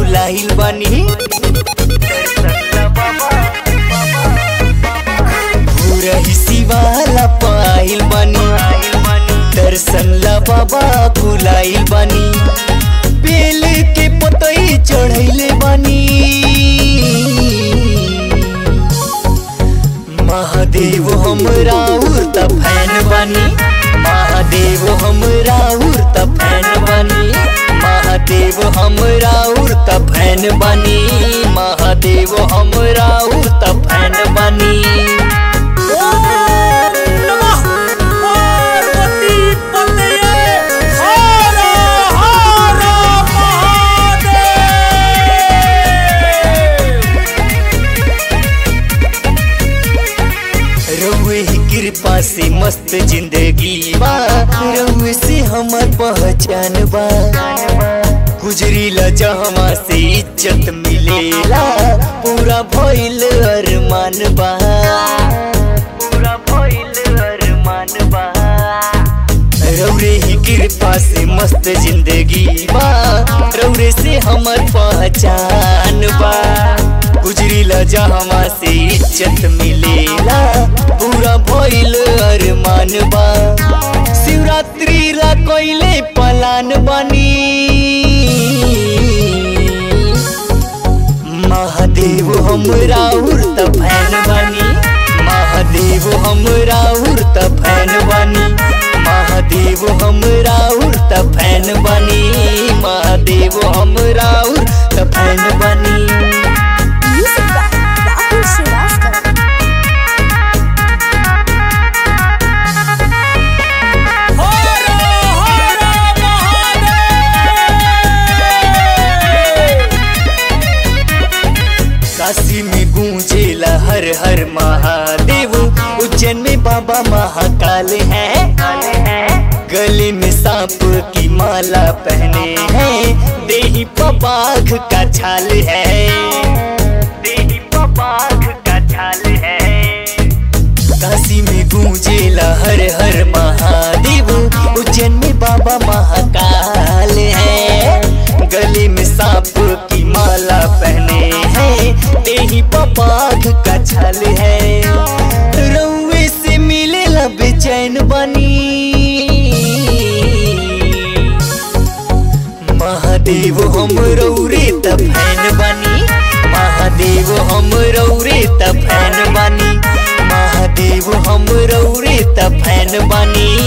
भुलाइल बानी पूरा हिसीवाला पाइल बानी दर्शन ला बाबा भुलाइल बानी बेल के पतई चढ़ैले बानी महादेव हमरा उर्त फैन बानी महादेव हमरा उर्त फैन बानी महादेव हमरा उर्त फैन बानी महादेव हमरा उर्त फैन बानी ओम नमः पार्वती पतये हर हर महादेव रउए ही कृपा से मस्त जिंदगी बा रउए से हमर पहचान बा गुजरीला जहमा से इज्जत मिलेला पूरा भइल अरमान बा पूरा भइल अरमान बा रौरे ही कृपा से मस्त जिंदगी बा रौरे से हमर पहचान बा गुजरीला जहमा से इज्जत मिलेला पूरा भइल अरमान बा शिवरात्रि ला कोइले पलान बनी महादेव हमरा उर्त फैन बनी महादेव हमरा उर्त फैन बनी महादेव हमरा उर्त फैन बनी महादेव हमरा उर्त फैन बनी Music by Rahul Srivastava. हर हर महादेव काशी में गूंजेला हर हर महादेव उज्जैन में बाबा महाकाल है गले में सांप की माला पहने हैं देही पबाघ का छाल है देही पबाघ का छाल है काशी में गूंजेला हर हर महादेव उज्जैन में बाबा महाकाल है गले में सांप की माला पहने हैं देही पपाघ का छल है रउए से मिलेला बेचैन बनी महादेव हम रौरे त फैन बनी महादेव हम रौरे त फैन बनी महादेव हम रौरे त फैन बनी